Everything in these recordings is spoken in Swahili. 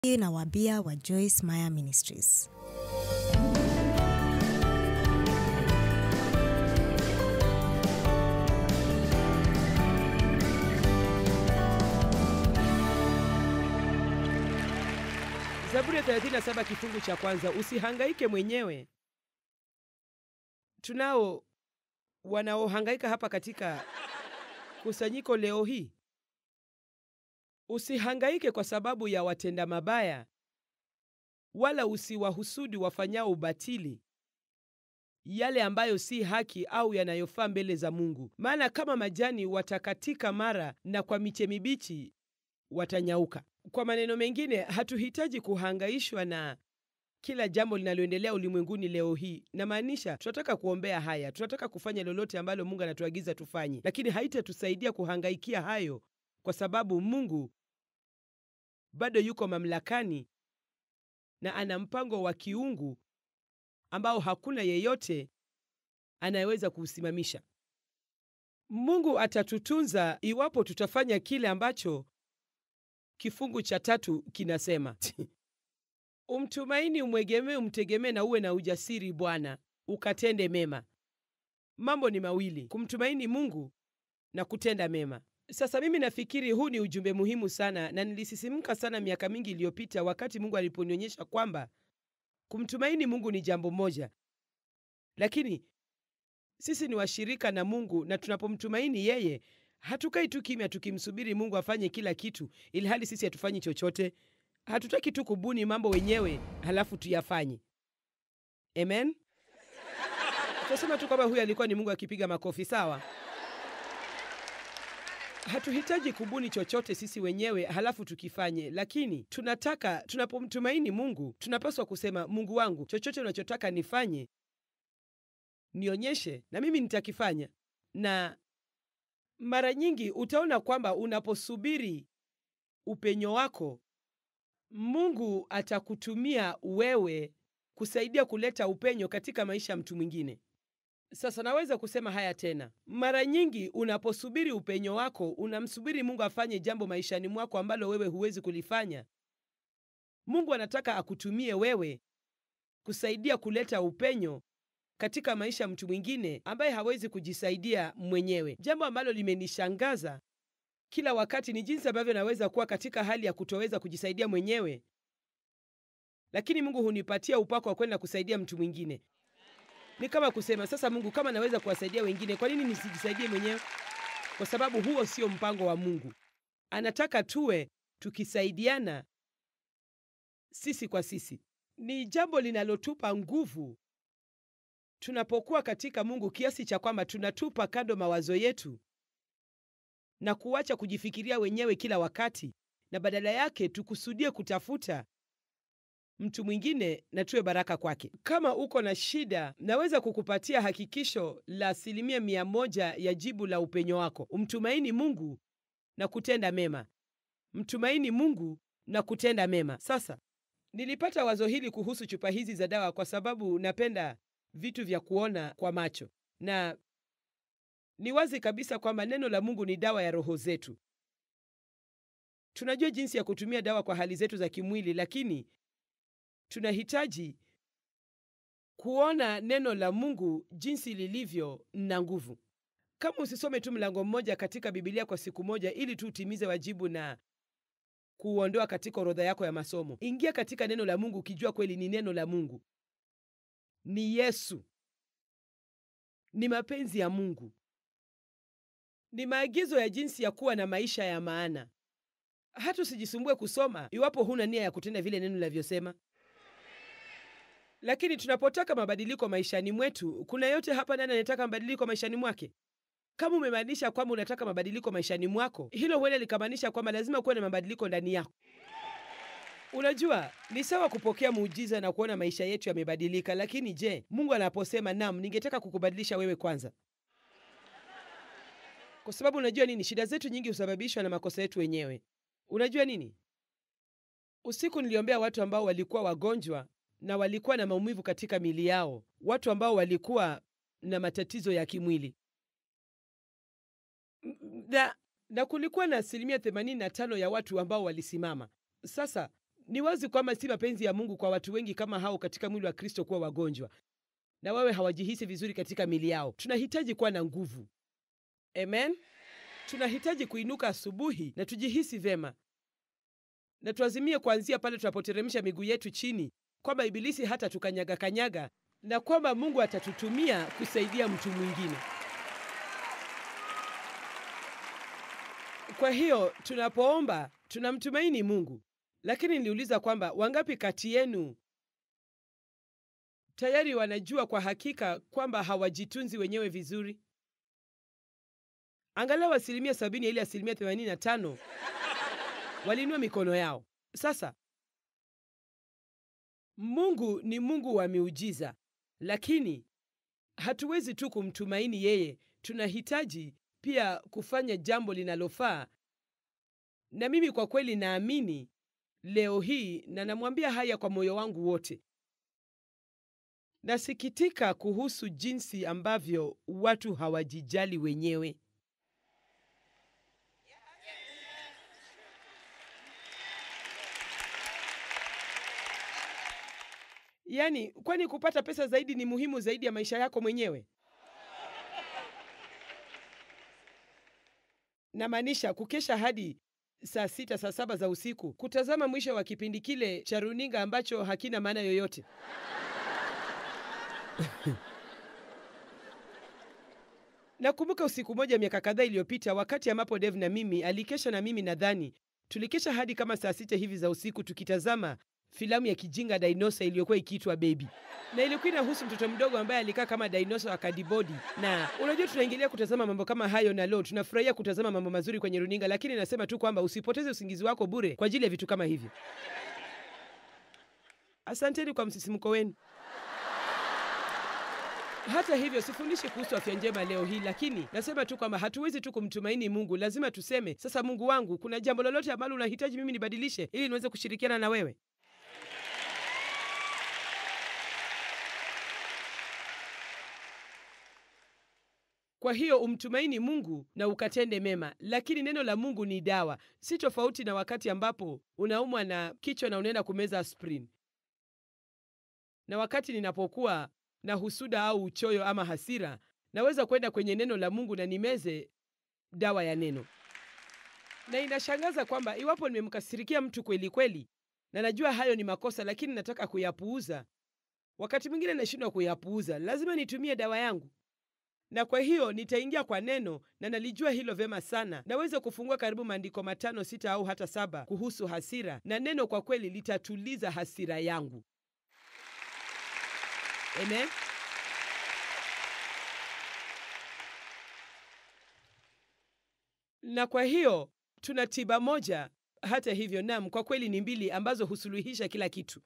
na wabia wa Joyce Meyer Ministries. Zaburi ya 37 kifungu cha kwanza, usihangaike mwenyewe. Tunao wanaohangaika hapa katika kusanyiko leo hii. Usihangaike kwa sababu ya watenda mabaya, wala usiwahusudi wafanyao ubatili, yale ambayo si haki au yanayofaa mbele za Mungu. Maana kama majani watakatika mara, na kwa miche mibichi watanyauka. Kwa maneno mengine, hatuhitaji kuhangaishwa na kila jambo linaloendelea ulimwenguni leo hii. Namaanisha, tunataka kuombea haya, tunataka kufanya lolote ambalo Mungu anatuagiza tufanye, lakini haitatusaidia kuhangaikia hayo, kwa sababu Mungu bado yuko mamlakani na ana mpango wa kiungu ambao hakuna yeyote anayeweza kuusimamisha. Mungu atatutunza iwapo tutafanya kile ambacho kifungu cha tatu kinasema umtumaini, umwegemee, umtegemee na uwe na ujasiri Bwana, ukatende mema. Mambo ni mawili, kumtumaini Mungu na kutenda mema. Sasa mimi nafikiri huu ni ujumbe muhimu sana, na nilisisimka sana miaka mingi iliyopita wakati Mungu aliponionyesha kwamba kumtumaini Mungu ni jambo moja, lakini sisi ni washirika na Mungu, na tunapomtumaini yeye hatukai tu kimya tukimsubiri Mungu afanye kila kitu, ili hali sisi hatufanyi chochote. Hatutaki tu kubuni mambo wenyewe halafu tuyafanye. Amen. Tunasema tu kwamba huyu alikuwa ni Mungu akipiga makofi, sawa? Hatuhitaji kubuni chochote sisi wenyewe halafu tukifanye, lakini tunataka, tunapomtumaini Mungu tunapaswa kusema, Mungu wangu, chochote unachotaka nifanye, nionyeshe na mimi nitakifanya. Na mara nyingi utaona kwamba unaposubiri upenyo wako, Mungu atakutumia wewe kusaidia kuleta upenyo katika maisha ya mtu mwingine. Sasa naweza kusema haya tena. Mara nyingi unaposubiri upenyo wako, unamsubiri Mungu afanye jambo maishani mwako ambalo wewe huwezi kulifanya. Mungu anataka akutumie wewe kusaidia kuleta upenyo katika maisha ya mtu mwingine ambaye hawezi kujisaidia mwenyewe. Jambo ambalo limenishangaza kila wakati ni jinsi ambavyo naweza kuwa katika hali ya kutoweza kujisaidia mwenyewe, lakini Mungu hunipatia upako wa kwenda kusaidia mtu mwingine. Ni kama kusema sasa, Mungu, kama naweza kuwasaidia wengine, kwa nini nisijisaidie mwenyewe? Kwa sababu huo sio mpango wa Mungu. Anataka tuwe tukisaidiana sisi kwa sisi. Ni jambo linalotupa nguvu tunapokuwa katika Mungu, kiasi cha kwamba tunatupa kando mawazo yetu na kuacha kujifikiria wenyewe kila wakati, na badala yake tukusudie kutafuta mtu mwingine na tuwe baraka kwake. Kama uko na shida, naweza kukupatia hakikisho la asilimia mia moja ya jibu la upenyo wako. Umtumaini Mungu na kutenda mema. Mtumaini Mungu na kutenda mema. Sasa nilipata wazo hili kuhusu chupa hizi za dawa kwa sababu napenda vitu vya kuona kwa macho, na ni wazi kabisa kwamba neno la Mungu ni dawa ya roho zetu. Tunajua jinsi ya kutumia dawa kwa hali zetu za kimwili, lakini tunahitaji kuona neno la Mungu jinsi lilivyo na nguvu. Kama usisome tu mlango mmoja katika Biblia kwa siku moja ili tu utimize wajibu na kuuondoa katika orodha yako ya masomo, ingia katika neno la Mungu ukijua kweli ni neno la Mungu, ni Yesu, ni mapenzi ya Mungu, ni maagizo ya jinsi ya kuwa na maisha ya maana. Hata usijisumbue kusoma iwapo huna nia ya kutenda vile neno linavyosema. Lakini tunapotaka mabadiliko maishani mwetu, kuna yote hapa ndani anataka mabadiliko maishani mwake. Kama umemaanisha kwamba unataka mabadiliko maishani mwako, hilo huenda likamaanisha kwamba lazima kuwe na mabadiliko ndani yako. Unajua, ni sawa kupokea muujiza na kuona maisha yetu yamebadilika, lakini je, Mungu anaposema nam, ningetaka kukubadilisha wewe kwanza? Kwa sababu unajua nini, shida zetu nyingi husababishwa na makosa yetu wenyewe. Unajua nini, usiku niliombea watu ambao walikuwa wagonjwa na walikuwa na maumivu katika mili yao, watu ambao walikuwa na matatizo ya kimwili na, na kulikuwa na asilimia 85 ya watu ambao walisimama. Sasa Ni wazi kwamba si mapenzi ya Mungu kwa watu wengi kama hao katika mwili wa Kristo kuwa wagonjwa na wawe hawajihisi vizuri katika mili yao. Tunahitaji kuwa na nguvu. Amen. Tunahitaji kuinuka asubuhi na tujihisi vema, na tuazimie kuanzia pale tunapoteremsha miguu yetu chini, kwamba ibilisi hata tukanyaga kanyaga, na kwamba Mungu atatutumia kusaidia mtu mwingine. Kwa hiyo tunapoomba tunamtumaini Mungu, lakini niliuliza kwamba wangapi kati yenu tayari wanajua kwa hakika kwamba hawajitunzi wenyewe vizuri? Angalau asilimia sabini ya ile asilimia themanini na tano waliinua mikono yao. Sasa Mungu ni Mungu wa miujiza, lakini hatuwezi tu kumtumaini yeye, tunahitaji pia kufanya jambo linalofaa. Na mimi kwa kweli naamini leo hii, na namwambia haya kwa moyo wangu wote, nasikitika kuhusu jinsi ambavyo watu hawajijali wenyewe. Yaani, kwani kupata pesa zaidi ni muhimu zaidi ya maisha yako mwenyewe? Namaanisha kukesha hadi saa sita, saa saba za usiku kutazama mwisho wa kipindi kile cha runinga ambacho hakina maana yoyote. Nakumbuka usiku moja miaka kadhaa iliyopita, wakati ambapo Dave na mimi alikesha na mimi nadhani tulikesha hadi kama saa sita hivi za usiku tukitazama filamu ya kijinga Dinosa iliyokuwa ikiitwa Baby, na ilikuwa inahusu mtoto mdogo ambaye alikaa kama dinosa wa kadibodi. Na unajua tunaingilia kutazama mambo kama hayo, na leo tunafurahia kutazama mambo mazuri kwenye runinga, lakini nasema tu kwamba usipoteze usingizi wako bure kwa ajili ya vitu kama hivyo. Asanteni kwa msisimko wenu. Hata hivyo sifundishi kuhusu afya njema leo hii, lakini nasema tu kwamba hatuwezi tu kumtumaini Mungu. Lazima tuseme sasa, Mungu wangu, kuna jambo lolote ambalo unahitaji mimi nibadilishe ili niweze kushirikiana na wewe? Kwa hiyo umtumaini Mungu na ukatende mema, lakini neno la Mungu ni dawa. Si tofauti na wakati ambapo unaumwa na kichwa na unaenda kumeza aspirin, na wakati ninapokuwa na husuda au uchoyo ama hasira, naweza kwenda kwenye neno la Mungu na nimeze dawa ya neno. Na inashangaza kwamba iwapo nimemkasirikia mtu kweli kweli, na najua hayo ni makosa, lakini nataka kuyapuuza, wakati mwingine nashindwa kuyapuuza, lazima nitumie dawa yangu na kwa hiyo nitaingia kwa neno na nalijua hilo vyema sana. Naweza kufungua karibu maandiko matano, sita au hata saba kuhusu hasira, na neno kwa kweli litatuliza hasira yangu. Amen. Na kwa hiyo tuna tiba moja, hata hivyo, nam, kwa kweli ni mbili ambazo husuluhisha kila kitu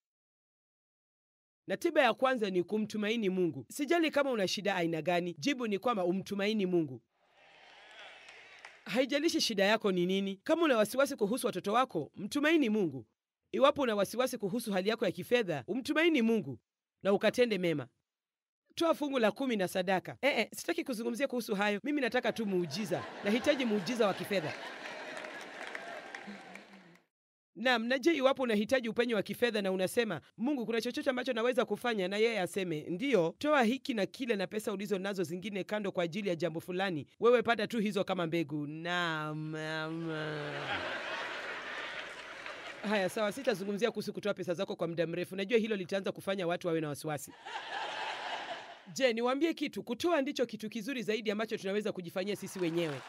na tiba ya kwanza ni kumtumaini Mungu. Sijali kama una shida aina gani, jibu ni kwamba umtumaini Mungu. Haijalishi shida yako ni nini. Kama una wasiwasi kuhusu watoto wako, mtumaini Mungu. Iwapo una wasiwasi kuhusu hali yako ya kifedha, umtumaini Mungu na ukatende mema. Toa fungu la kumi na sadaka. Eh, eh, sitaki kuzungumzia kuhusu hayo. Mimi nataka tu muujiza. Nahitaji muujiza wa kifedha. Naam, na je, iwapo unahitaji upenyo wa kifedha na unasema Mungu, kuna chochote ambacho naweza kufanya, na yeye aseme ndiyo, toa hiki na kile na pesa ulizo nazo zingine kando kwa ajili ya jambo fulani, wewe pata tu hizo kama mbegu. Naam, naam. Haya, sawa, sitazungumzia kuhusu kutoa pesa zako kwa muda mrefu. Najua hilo litaanza kufanya watu wawe na wasiwasi. Je, niwaambie kitu, kutoa ndicho kitu kizuri zaidi ambacho tunaweza kujifanyia sisi wenyewe.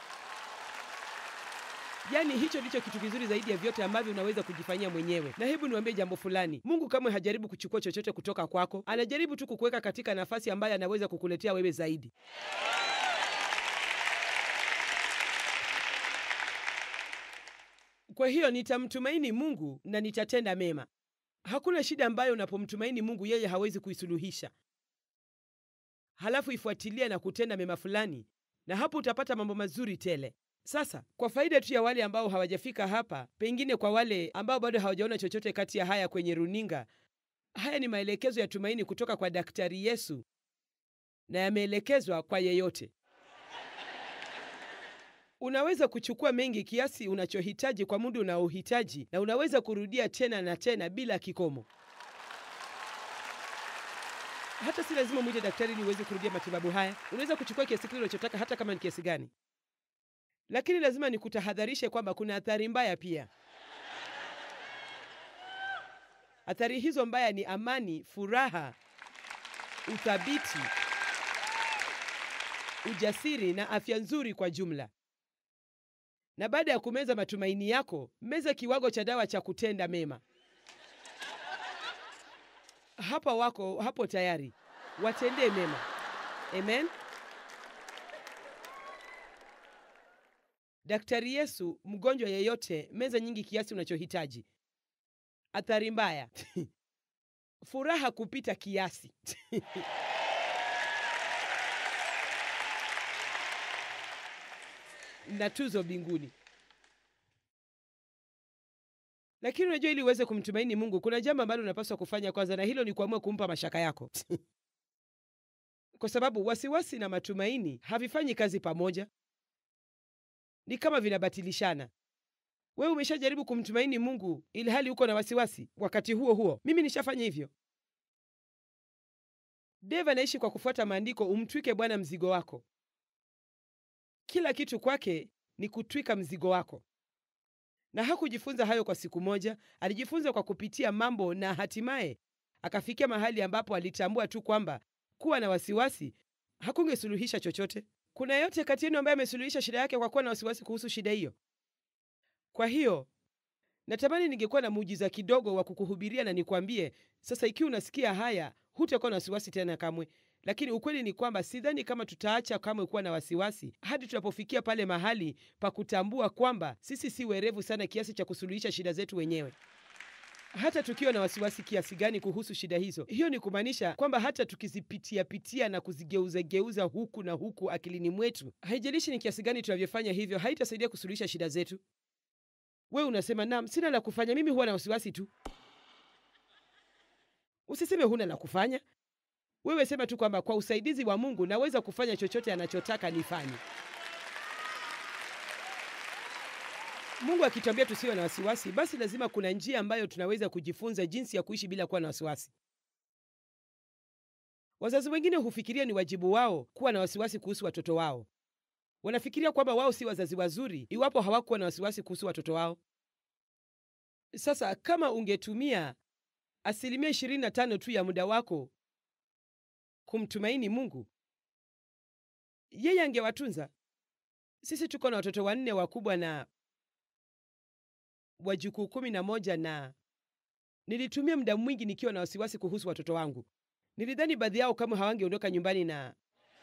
Yaani hicho ndicho kitu kizuri zaidi ya vyote ambavyo unaweza kujifanyia mwenyewe. Na hebu niwaambie jambo fulani, Mungu kamwe hajaribu kuchukua chochote kutoka kwako. Anajaribu tu kukuweka katika nafasi ambayo anaweza kukuletea wewe zaidi. Kwa hiyo nitamtumaini Mungu na nitatenda mema. Hakuna shida ambayo unapomtumaini Mungu yeye hawezi kuisuluhisha. Halafu ifuatilia na kutenda mema fulani, na hapo utapata mambo mazuri tele. Sasa kwa faida tu ya wale ambao hawajafika hapa, pengine kwa wale ambao bado hawajaona chochote kati ya haya kwenye runinga, haya ni maelekezo ya tumaini kutoka kwa Daktari Yesu na yameelekezwa kwa yeyote. Unaweza kuchukua mengi kiasi unachohitaji kwa muda unaohitaji, na unaweza kurudia tena na tena bila kikomo. Hata si lazima mwite daktari ili uweze kurudia matibabu haya. Unaweza kuchukua kiasi kile unachotaka, hata kama ni kiasi gani, lakini lazima nikutahadharishe kwamba kuna athari mbaya pia. Athari hizo mbaya ni amani, furaha, uthabiti, ujasiri na afya nzuri kwa jumla. Na baada ya kumeza matumaini yako, meza kiwango cha dawa cha kutenda mema. Hapa wako hapo tayari, watendee mema. Amen. Daktari Yesu, mgonjwa yeyote, meza nyingi kiasi unachohitaji. Athari mbaya furaha kupita kiasi na tuzo mbinguni. Lakini unajua, ili uweze kumtumaini Mungu, kuna jambo ambalo unapaswa kufanya kwanza, na hilo ni kuamua kumpa mashaka yako kwa sababu wasiwasi na matumaini havifanyi kazi pamoja, ni kama vinabatilishana. Wewe umeshajaribu kumtumaini Mungu ili hali uko na wasiwasi wakati huo huo. Mimi nishafanya hivyo. Dave anaishi kwa kufuata maandiko, umtwike Bwana mzigo wako. Kila kitu kwake ni kutwika mzigo wako, na hakujifunza hayo kwa siku moja. Alijifunza kwa kupitia mambo, na hatimaye akafikia mahali ambapo alitambua tu kwamba kuwa na wasiwasi hakungesuluhisha chochote. Kuna yeyote kati yenu ambaye amesuluhisha shida yake kwa kuwa na wasiwasi kuhusu shida hiyo? Kwa hiyo natamani ningekuwa na muujiza kidogo wa kukuhubiria na nikwambie sasa, ikiwa unasikia haya, hutakuwa na wasiwasi tena kamwe. Lakini ukweli ni kwamba sidhani kama tutaacha kamwe kuwa na wasiwasi hadi tunapofikia pale mahali pa kutambua kwamba sisi si werevu sana kiasi cha kusuluhisha shida zetu wenyewe. Hata tukiwa na wasiwasi kiasi gani kuhusu shida hizo, hiyo ni kumaanisha kwamba hata tukizipitia pitia na kuzigeuzageuza huku na huku akilini mwetu, haijalishi ni kiasi gani tunavyofanya hivyo, haitasaidia kusuluhisha shida zetu. Wewe unasema naam, sina la kufanya, mimi huwa na wasiwasi tu. Usiseme huna la kufanya. Wewe sema tu kwamba kwa usaidizi wa Mungu naweza kufanya chochote anachotaka nifanye. Mungu akituambia tusiwe na wasiwasi, basi lazima kuna njia ambayo tunaweza kujifunza jinsi ya kuishi bila kuwa na wasiwasi. Wazazi wengine hufikiria ni wajibu wao kuwa na wasiwasi kuhusu watoto wao. Wanafikiria kwamba wao si wazazi wazuri iwapo hawakuwa na wasiwasi kuhusu watoto wao. Sasa kama ungetumia asilimia ishirini na tano tu ya muda wako kumtumaini Mungu, yeye angewatunza. Sisi tuko na watoto wanne wakubwa na wajukuu kumi na moja na nilitumia muda mwingi nikiwa na wasiwasi kuhusu watoto wangu. Nilidhani baadhi yao kama hawangeondoka nyumbani na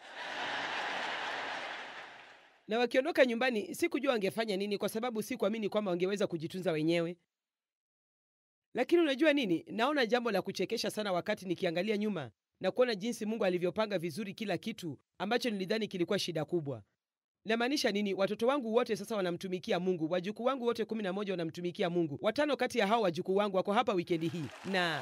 na wakiondoka nyumbani sikujua wangefanya nini, kwa sababu sikuamini kwamba wangeweza kujitunza wenyewe. Lakini unajua nini, naona jambo la kuchekesha sana wakati nikiangalia nyuma na kuona jinsi Mungu alivyopanga vizuri kila kitu ambacho nilidhani kilikuwa shida kubwa. Namaanisha nini? Watoto wangu wote sasa wanamtumikia Mungu, wajukuu wangu wote kumi na moja wanamtumikia Mungu. Watano kati ya hao wajukuu wangu wako hapa wikendi hii na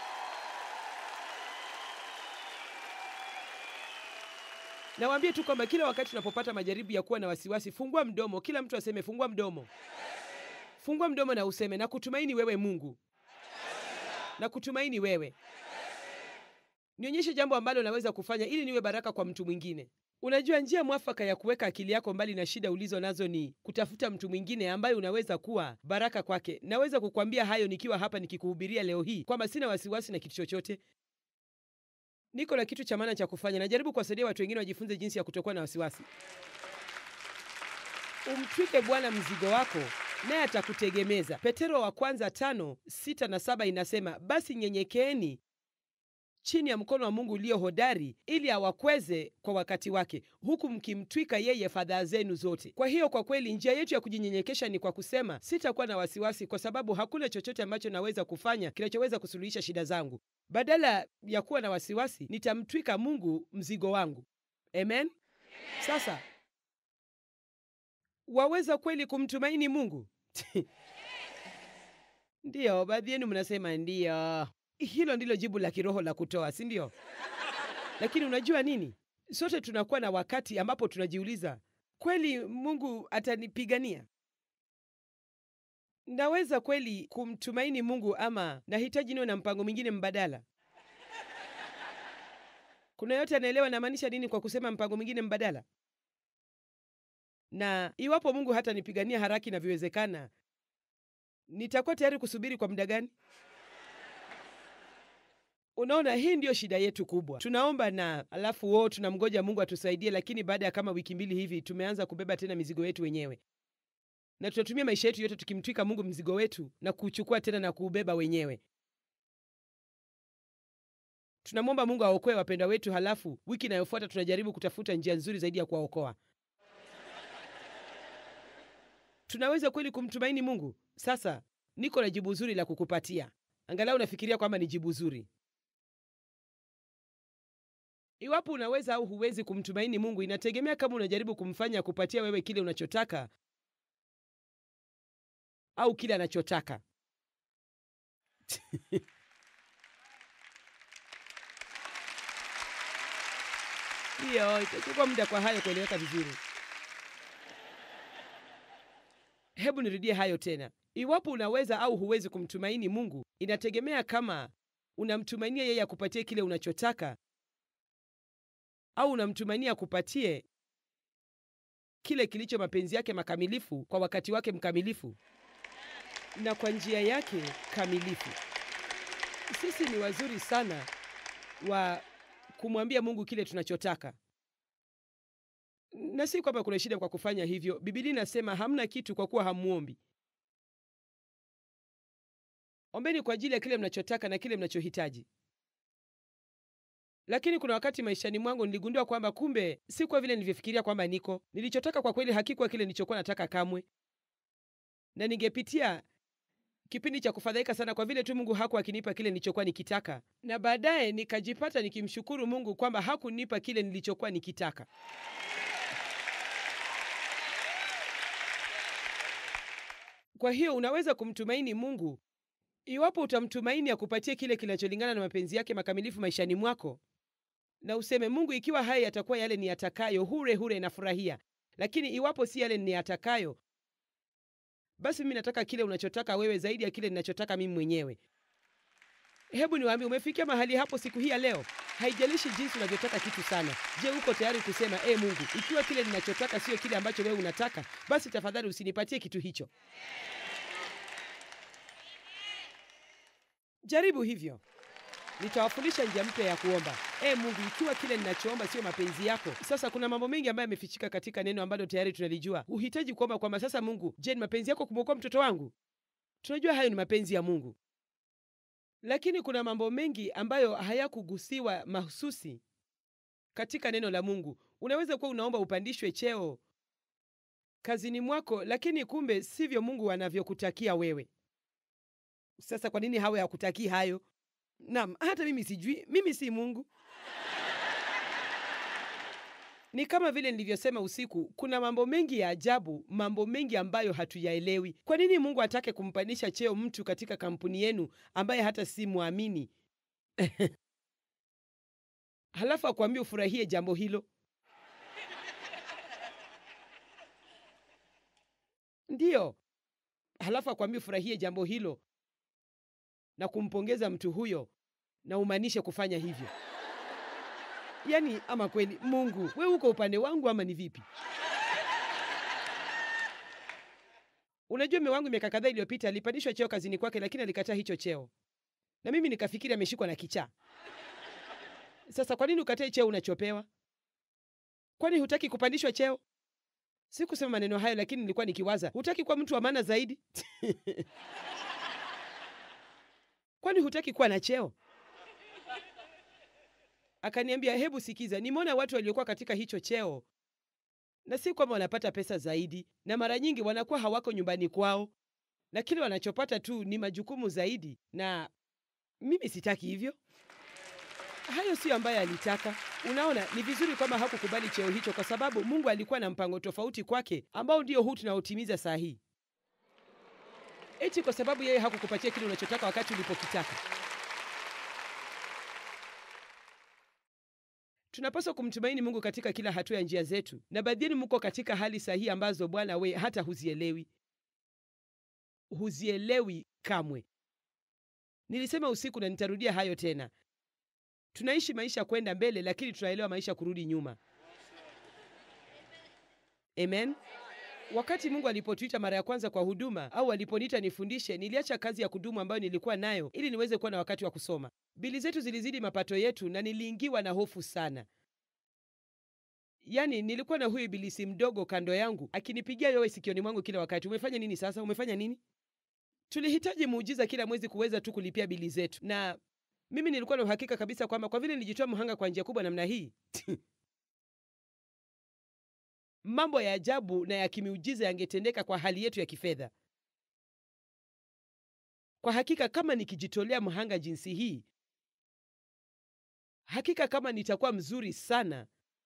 nawaambie tu kwamba kila wakati tunapopata majaribu ya kuwa na wasiwasi, fungua mdomo. Kila mtu aseme fungua mdomo, fungua mdomo na useme na kutumaini wewe Mungu, na kutumaini wewe. Nionyeshe jambo ambalo naweza kufanya ili niwe baraka kwa mtu mwingine. Unajua, njia mwafaka ya kuweka akili yako mbali na shida ulizo nazo ni kutafuta mtu mwingine ambaye unaweza kuwa baraka kwake. Naweza kukwambia hayo nikiwa hapa nikikuhubiria leo hii kwamba sina wasiwasi na kitu chochote. Niko na kitu cha maana cha kufanya. Najaribu kuwasaidia watu wengine wajifunze jinsi ya kutokuwa na wasiwasi. Umtwike Bwana mzigo wako, naye atakutegemeza. Petero wa kwanza tano sita na saba inasema, basi nyenyekeeni chini ya mkono wa Mungu ulio hodari, ili awakweze kwa wakati wake, huku mkimtwika yeye fadhaa zenu zote. Kwa hiyo, kwa kweli, njia yetu ya kujinyenyekesha ni kwa kusema, sitakuwa na wasiwasi, kwa sababu hakuna chochote ambacho naweza kufanya kinachoweza kusuluhisha shida zangu. Badala ya kuwa na wasiwasi, nitamtwika Mungu mzigo wangu. Amen. Sasa waweza kweli kumtumaini Mungu? Ndiyo, baadhi yenu mnasema ndiyo. Hilo ndilo jibu la kiroho la kutoa, si ndio? Lakini unajua nini? Sote tunakuwa na wakati ambapo tunajiuliza kweli Mungu atanipigania? Naweza kweli kumtumaini Mungu ama nahitaji niwe na mpango mwingine mbadala? Kuna yote anaelewa namaanisha nini kwa kusema mpango mwingine mbadala? Na iwapo Mungu hatanipigania haraka inavyowezekana, nitakuwa tayari kusubiri kwa muda gani? Unaona, hii ndiyo shida yetu kubwa. Tunaomba na alafu wo tunamgoja Mungu atusaidie, lakini baada ya kama wiki mbili hivi tumeanza kubeba tena mizigo yetu wenyewe, na tutatumia maisha yetu yote tukimtwika Mungu mzigo wetu na kuchukua tena na kuubeba wenyewe. Tunamwomba Mungu aokoe wapendwa wetu, halafu wiki inayofuata tunajaribu kutafuta njia nzuri zaidi ya kuwaokoa. Tunaweza kweli kumtumaini Mungu? Sasa niko na jibu zuri la kukupatia, angalau nafikiria kwamba ni jibu zuri. Iwapo unaweza au huwezi kumtumaini Mungu inategemea kama unajaribu kumfanya kupatia wewe kile unachotaka au kile anachotaka. Hiyo itachukua muda kwa hayo kueleweka vizuri. Hebu nirudie hayo tena. Iwapo unaweza au huwezi kumtumaini Mungu inategemea kama unamtumainia yeye akupatie kile unachotaka au unamtumainia akupatie kile kilicho mapenzi yake makamilifu kwa wakati wake mkamilifu na kwa njia yake kamilifu. Sisi ni wazuri sana wa kumwambia Mungu kile tunachotaka, na si kwamba kuna shida kwa kufanya hivyo. Biblia inasema hamna kitu kwa kuwa hamuombi. Ombeni kwa ajili ya kile mnachotaka na kile mnachohitaji. Lakini kuna wakati maishani mwangu niligundua kwamba kumbe si kwa vile nilivyofikiria kwamba niko. Nilichotaka kwa kweli hakikuwa kile nilichokuwa nataka kamwe, na ningepitia kipindi cha kufadhaika sana kwa vile tu Mungu hakuwa akinipa kile nilichokuwa nikitaka, na baadaye nikajipata nikimshukuru Mungu kwamba hakunipa kile nilichokuwa nikitaka. Kwa hiyo unaweza kumtumaini Mungu iwapo utamtumaini akupatie kile kinacholingana na mapenzi yake makamilifu maishani mwako, na useme Mungu, ikiwa haya yatakuwa yale ni yatakayo, hure hure nafurahia, lakini iwapo si yale ni yatakayo, basi mimi nataka kile unachotaka wewe zaidi ya kile ninachotaka mimi mwenyewe. Hebu niwaambie, umefikia mahali hapo siku hii ya leo? Haijalishi jinsi unavyotaka kitu sana. Je, uko tayari kusema e, Mungu, ikiwa kile ninachotaka sio kile ambacho wewe unataka, basi tafadhali usinipatie kitu hicho. Jaribu hivyo. Nitawafundisha njia mpya ya kuomba. E Mungu, ikiwa kile ninachoomba sio mapenzi yako. Sasa kuna mambo mengi ambayo yamefichika katika neno ambalo tayari tunalijua. Uhitaji kuomba kwamba sasa, Mungu, je, ni mapenzi yako kumwokoa mtoto wangu? Tunajua hayo ni mapenzi ya Mungu, lakini kuna mambo mengi ambayo hayakugusiwa mahususi katika neno la Mungu. Unaweza kuwa unaomba upandishwe cheo kazini mwako, lakini kumbe sivyo Mungu anavyokutakia wewe. Sasa kwa nini hawe hakutakii hayo? Naam, hata mimi sijui, mimi si Mungu. Ni kama vile nilivyosema usiku, kuna mambo mengi ya ajabu, mambo mengi ambayo hatuyaelewi. Kwa nini Mungu atake kumpandisha cheo mtu katika kampuni yenu ambaye hata si mwamini halafu akwambia ufurahie jambo hilo? Ndiyo, halafu akwambia ufurahie jambo hilo na kumpongeza mtu huyo na umaanishe kufanya hivyo. Yaani, ama kweli Mungu, we uko upande wangu ama ni vipi? Unajua, mume wangu miaka kadhaa iliyopita alipandishwa cheo kazini kwake, lakini alikataa hicho cheo, na mimi nikafikiri ameshikwa na kichaa. Sasa kwa nini ukatae cheo unachopewa? Kwani hutaki kupandishwa cheo? Sikusema maneno hayo, lakini nilikuwa nikiwaza, hutaki kuwa mtu wa maana zaidi? Kwani hutaki kuwa na cheo? Akaniambia, hebu sikiza, nimeona watu waliokuwa katika hicho cheo, na si kwamba wanapata pesa zaidi, na mara nyingi wanakuwa hawako nyumbani kwao, na kile wanachopata tu ni majukumu zaidi, na mimi sitaki hivyo. Hayo siyo ambayo alitaka. Unaona, ni vizuri kwamba hakukubali cheo hicho, kwa sababu Mungu alikuwa na mpango tofauti kwake, ambao ndio huu tunaotimiza saa hii eti kwa sababu yeye hakukupatia kile unachotaka wakati ulipokitaka. Tunapaswa kumtumaini Mungu katika kila hatua ya njia zetu, na baadhi yenu mko katika hali sahihi ambazo Bwana we hata huzielewi, huzielewi kamwe. Nilisema usiku na nitarudia hayo tena. Tunaishi maisha kwenda mbele, lakini tunaelewa maisha kurudi nyuma. Amen. Wakati Mungu alipotuita mara ya kwanza kwa huduma au aliponiita nifundishe, niliacha kazi ya kudumu ambayo nilikuwa nayo ili niweze kuwa na wakati wa kusoma. Bili zetu zilizidi mapato yetu na niliingiwa na hofu sana. Yaani, nilikuwa na huyu ibilisi mdogo kando yangu akinipigia yowe sikioni mwangu kila wakati, umefanya nini sasa? Umefanya nini? Tulihitaji muujiza kila mwezi kuweza tu kulipia bili zetu, na mimi nilikuwa na uhakika kabisa kwamba kwa vile nilijitoa mhanga kwa njia kubwa namna hii mambo ya ajabu na ya kimiujiza yangetendeka kwa hali yetu ya kifedha. Kwa hakika, kama nikijitolea mhanga jinsi hii, hakika kama nitakuwa mzuri sana,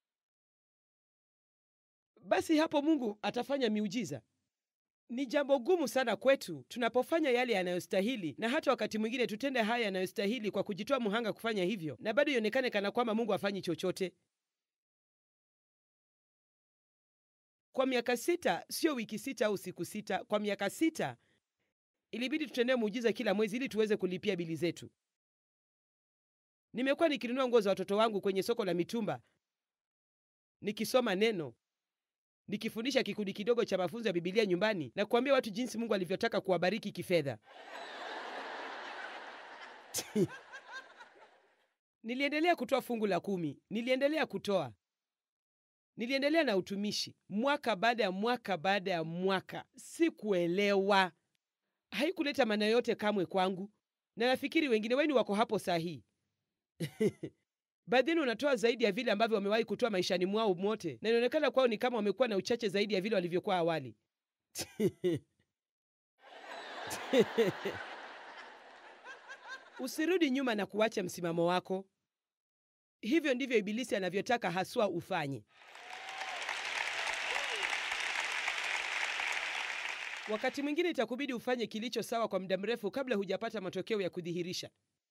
basi hapo Mungu atafanya miujiza. Ni jambo gumu sana kwetu tunapofanya yale yanayostahili, na hata wakati mwingine tutende haya yanayostahili kwa kujitoa mhanga kufanya hivyo, na bado ionekane kana kwamba Mungu hafanyi chochote. Kwa miaka sita, sio wiki sita au siku sita, kwa miaka sita ilibidi tutendee muujiza kila mwezi ili tuweze kulipia bili zetu. Nimekuwa nikinunua nguo za watoto wangu kwenye soko la mitumba, nikisoma neno, nikifundisha kikundi kidogo cha mafunzo ya Bibilia nyumbani na kuambia watu jinsi Mungu alivyotaka kuwabariki kifedha. Niliendelea kutoa fungu la kumi, niliendelea kutoa niliendelea na utumishi mwaka baada ya mwaka baada ya mwaka. Sikuelewa, haikuleta maana yote kamwe kwangu, na nafikiri wengine wenu wako hapo saa hii. Baadhi yenu wanatoa zaidi ya vile ambavyo wamewahi kutoa maishani mwao mote, na inaonekana kwao ni kama wamekuwa na uchache zaidi ya vile walivyokuwa awali. Usirudi nyuma na kuacha msimamo wako. Hivyo ndivyo Ibilisi anavyotaka haswa ufanye. Wakati mwingine itakubidi ufanye kilicho sawa kwa muda mrefu kabla hujapata matokeo ya kudhihirisha.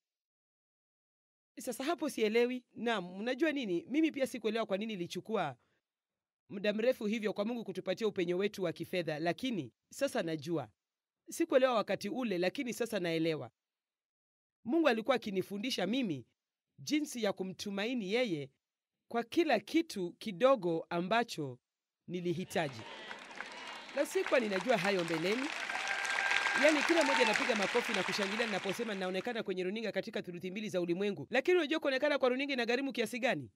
Sasa hapo sielewi. Naam, mnajua nini? Mimi pia sikuelewa kwa nini ilichukua muda mrefu hivyo kwa Mungu kutupatia upenyo wetu wa kifedha, lakini sasa najua. Sikuelewa wakati ule, lakini sasa naelewa. Mungu alikuwa akinifundisha mimi jinsi ya kumtumaini yeye kwa kila kitu kidogo ambacho nilihitaji, na sikuwa ninajua hayo mbeleni. Yaani kila mmoja anapiga makofi na kushangilia ninaposema ninaonekana kwenye runinga katika thuluthi mbili za ulimwengu, lakini unajua kuonekana kwa runinga inagharimu kiasi gani?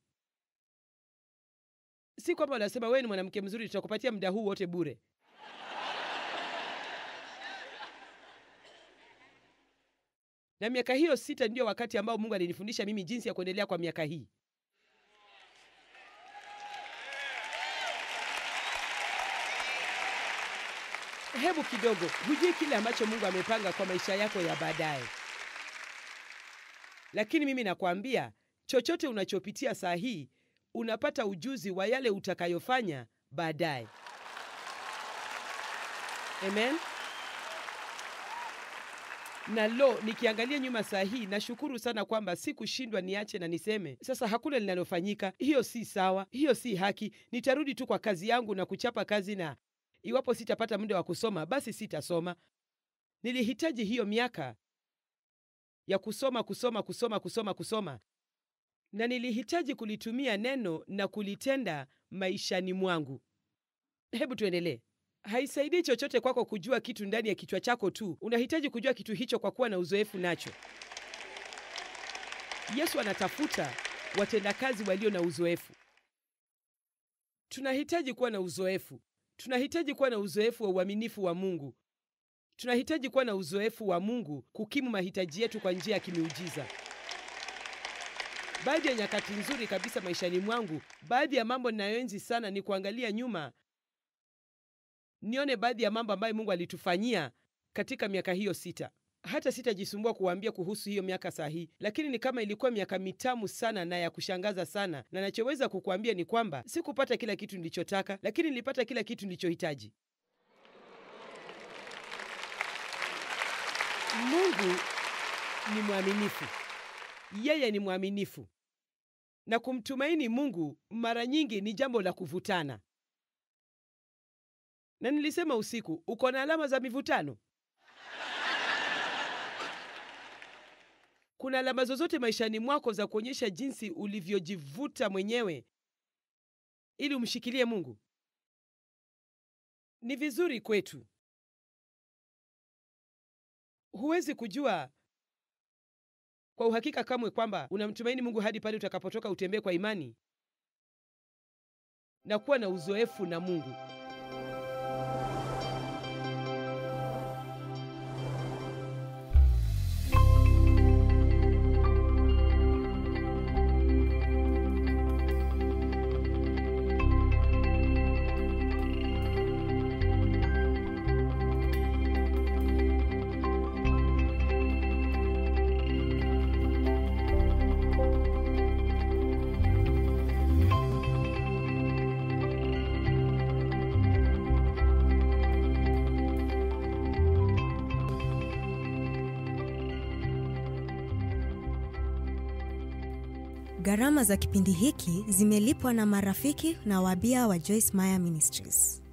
Si kwamba wanasema wewe ni mwanamke mzuri, tutakupatia muda huu wote bure. Na miaka hiyo sita ndiyo wakati ambao Mungu alinifundisha mimi jinsi ya kuendelea kwa miaka hii. Hebu kidogo, hujui kile ambacho Mungu amepanga kwa maisha yako ya baadaye. Lakini mimi nakwambia, chochote unachopitia saa hii, unapata ujuzi wa yale utakayofanya baadaye. Amen. Na lo, nikiangalia nyuma saa hii nashukuru sana kwamba sikushindwa niache na niseme sasa hakuna linalofanyika. Hiyo si sawa, hiyo si haki. Nitarudi tu kwa kazi yangu na kuchapa kazi, na iwapo sitapata muda wa kusoma basi sitasoma. Nilihitaji hiyo miaka ya kusoma, kusoma, kusoma, kusoma, kusoma, na nilihitaji kulitumia neno na kulitenda maishani mwangu. Hebu tuendelee. Haisaidii chochote kwako kujua kitu ndani ya kichwa chako tu. Unahitaji kujua kitu hicho kwa kuwa na uzoefu nacho. Yesu anatafuta watendakazi walio na uzoefu. Tunahitaji kuwa na uzoefu. Tunahitaji kuwa na uzoefu wa uaminifu wa Mungu. Tunahitaji kuwa na uzoefu wa Mungu kukimu mahitaji yetu kwa njia ya kimiujiza. Baadhi ya nyakati nzuri kabisa maishani mwangu, baadhi ya mambo ninayoenzi sana ni kuangalia nyuma nione baadhi ya mambo ambayo Mungu alitufanyia katika miaka hiyo sita. Hata sitajisumbua kuwaambia kuhusu hiyo miaka sahihi, lakini ni kama ilikuwa miaka mitamu sana na ya kushangaza sana, na nachoweza kukuambia ni kwamba sikupata kila kitu nilichotaka, lakini nilipata kila kitu nilichohitaji. Mungu ni mwaminifu, yeye ni mwaminifu, na kumtumaini Mungu mara nyingi ni jambo la kuvutana. Na nilisema usiku, uko na alama za mivutano? Kuna alama zozote maishani mwako za kuonyesha jinsi ulivyojivuta mwenyewe ili umshikilie Mungu? Ni vizuri kwetu. Huwezi kujua kwa uhakika kamwe kwamba unamtumaini Mungu hadi pale utakapotoka utembee kwa imani na kuwa na uzoefu na Mungu. Gharama za kipindi hiki zimelipwa na marafiki na wabia wa Joyce Meyer Ministries.